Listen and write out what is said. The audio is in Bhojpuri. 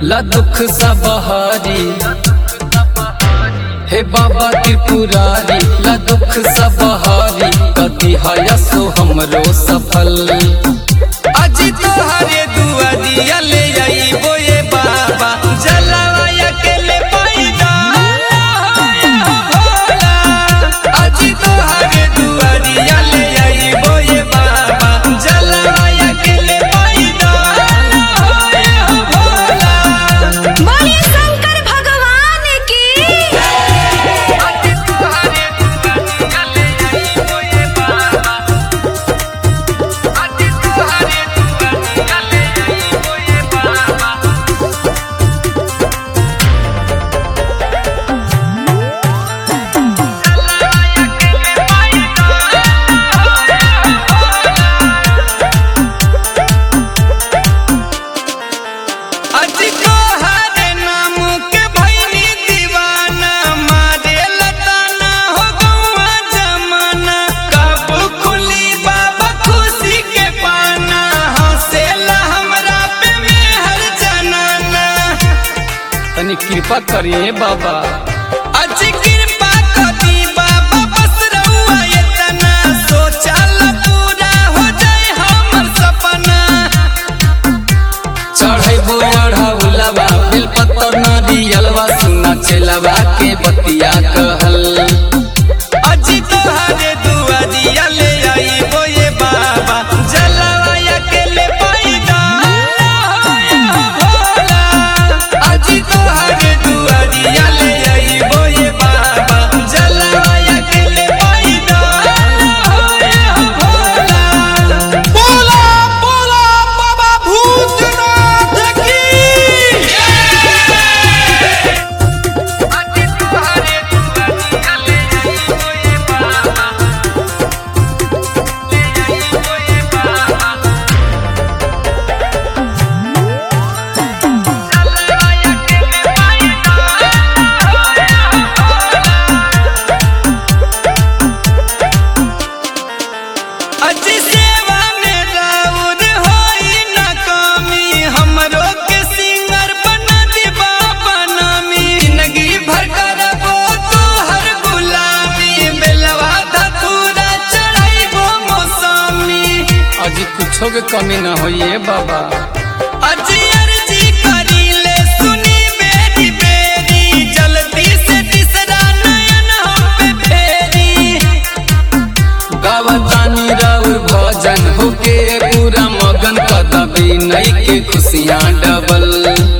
ला दुख सब हरी हे बाबा त्रिपुरारी ला दुख सब हरी कति हयसो हमरो सफल अजी तोहरे दुआ दिया ले आईबो ये बाबा जलावा अकेले पैदा अजी तोहरे दुआ दिया ले आईबो ये बाबा जलावा अकेले पैदा बोले शंकर भगवान की अजी तोहरे दुआ दिया ले आईबो ये बाबा अजी तोहरे दुआ दिया ले आईबो ये बाबा अजी तोहरे नाम के भैनी दीवाना मारे लताना हो गौआ जमाना कब खुली बाबा खुशी के पाना हंसेला हमरा पे मेहर जनाना तनी कृपा करिए बाबा अजी कृपा करी बाबा बस रहुआ इतना सोचल पूरा हो जाए हमर सपना चढ़े बोढ़ा बिल पत्तर नरियलवा सुना चलवा के बतिया कहल अजी तोहरे दुआ दिया ले आईबो ये बाबा जलवा अकेले पैदा अजी तोहरे दुआ दिया ले आईबो ये बाबा जलवा अकेले पैदा बोला बोला बाबा भूतनाथ की अजी तोहरे दुआ दिया ले आईबो ये बाबा ले आईबो ये बाबा अजी सेवा में राउर होई न कमी हमरो के सिंगर बना दी बाबा नामी जिंदगी भर करबो तोहर गुलामी बेलवा धतूरा चढ़ाइबो मौसमी अजी कुछो के कमी ना होइए बाबा अजी अर्जी करी ले सुनी बेरी बेरी जल्दी से तीसरा नयन हम पे फेरी गावतानी राउर भजन होके पूरा मगन कदबी नई के खुशियाँ डबल